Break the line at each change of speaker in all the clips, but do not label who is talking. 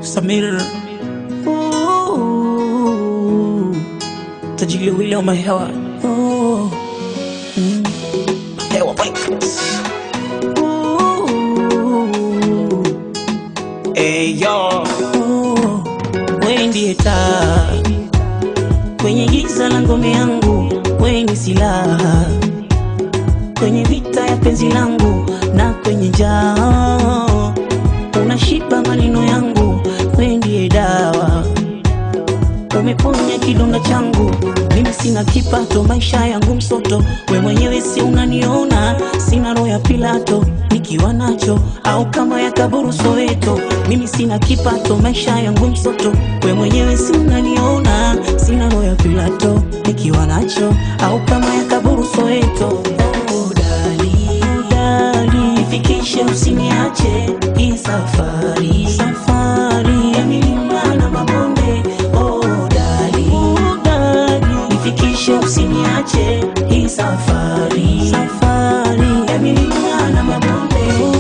Samir Ooh, tajili wile wa mahewa Ooh, mm, hewa Records. Ooh, hey, yo. Ooh, wewe ndiye taa kwenye giza la ngome yangu, wewe ni silaha kwenye vita ya penzi langu na kwenye njaa unashiba maneno yangu, wewe ndiye dawa, umeponya kidonda changu. Mimi sina kipato, maisha yangu msoto, we mwenyewe si unaniona, sina roho ya Pilato nikiwa nacho au kama ya kaburu Soweto. Mimi sina kipato, maisha yangu msoto, we mwenyewe si unaniona, sina roho ya Pilato nikiwa nacho au kama ya kaburu Soweto. Oh, dali, dali, nifikishe usiniache hii safari, safari ya milima na mabonde. Oh, dali, dali, nifikishe usiniache hii safari, safari ya milima na mabonde. Oh,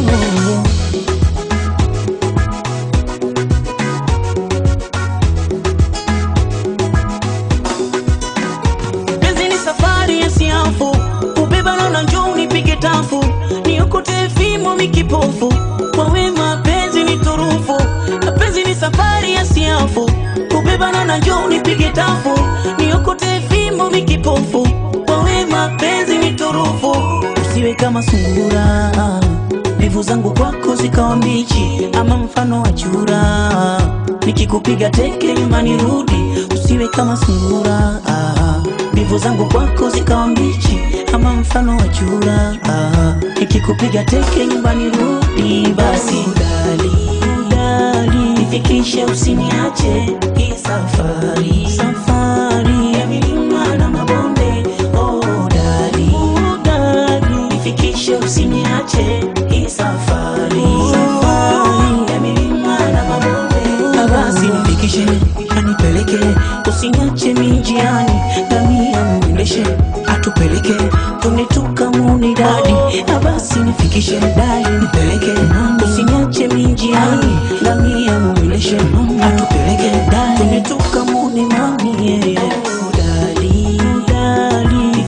Penzi ni safari ya siafu, ubeba na njoo unipige tafu, niokote fimo mikipofu, kwa wema penzi ni turufu. Penzi ni safari ya siafu, ubeba na njoo unipige tafu, niokote fimo mikipofu, kwa wema penzi ni turufu. Usiwe kama sungura, mbivu zangu kwako zikawa mbichi, ama mfano wa chura, nikikupiga teke nyumbani rudi, usiwe kama sungura mbivu zangu kwako zikawa mbichi ama mfano wa chura ah, nikikupiga teke nyumbani rudi basi dali, dali, nifikishe usiniache hii safari safari ya milima na mabonde oh, dali, dali, nifikishe usiniache hii safari safari ya milima na mabonde basi nifikishe anipeleke usiniache minjiani ngamia mwendeshe atupeleke tunetuka muni dadi na basi nifikishe dai nipeleke usiniache minjiani ngamia mwendeshe atupeleke dai tunetuka muni mami yeah, yeah.